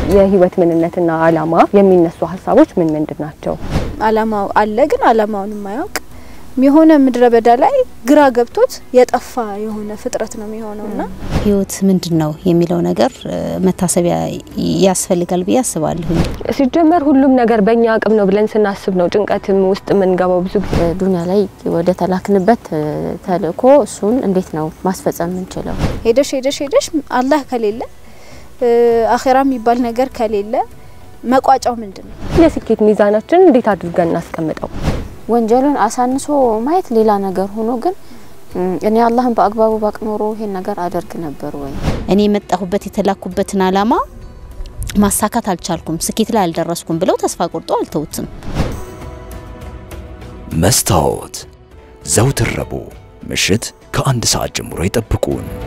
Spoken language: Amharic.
የህይወት ምንነትና አላማ የሚነሱ ሀሳቦች ምን ምንድን ናቸው? አላማው አለ ግን አላማውን የማያውቅ የሆነ ምድረ በዳ ላይ ግራ ገብቶት የጠፋ የሆነ ፍጥረት ነው የሚሆነውና ህይወት ምንድን ነው የሚለው ነገር መታሰቢያ ያስፈልጋል ብዬ አስባለሁ። ሲጀመር ሁሉም ነገር በእኛ አቅም ነው ብለን ስናስብ ነው ጭንቀትም ውስጥ የምንገባው። ብዙ ጊዜ ዱኒያ ላይ ወደ ተላክንበት ተልእኮ እሱን እንዴት ነው ማስፈጸም የምንችለው? ሄደሽ ሄደሽ ሄደሽ አላህ ከሌለ አኼራ የሚባል ነገር ከሌለ መቋጫው ምንድን ነው? የስኬት ሚዛናችን እንዴት አድርገን እናስቀምጠው? ወንጀሉን አሳንሶ ማየት ሌላ ነገር ሆኖ ግን እኔ አላህን በአግባቡ ባቅ ኖሮ ይሄን ነገር አደርግ ነበር ወይ? እኔ የመጣሁበት የተላኩበትን አላማ ማሳካት አልቻልኩም፣ ስኬት ላይ አልደረስኩም ብለው ተስፋ ቆርጦ አልተውትም። መስታወት ዘውትር ረቡዕ ምሽት ከአንድ ሰዓት ጀምሮ ይጠብቁን።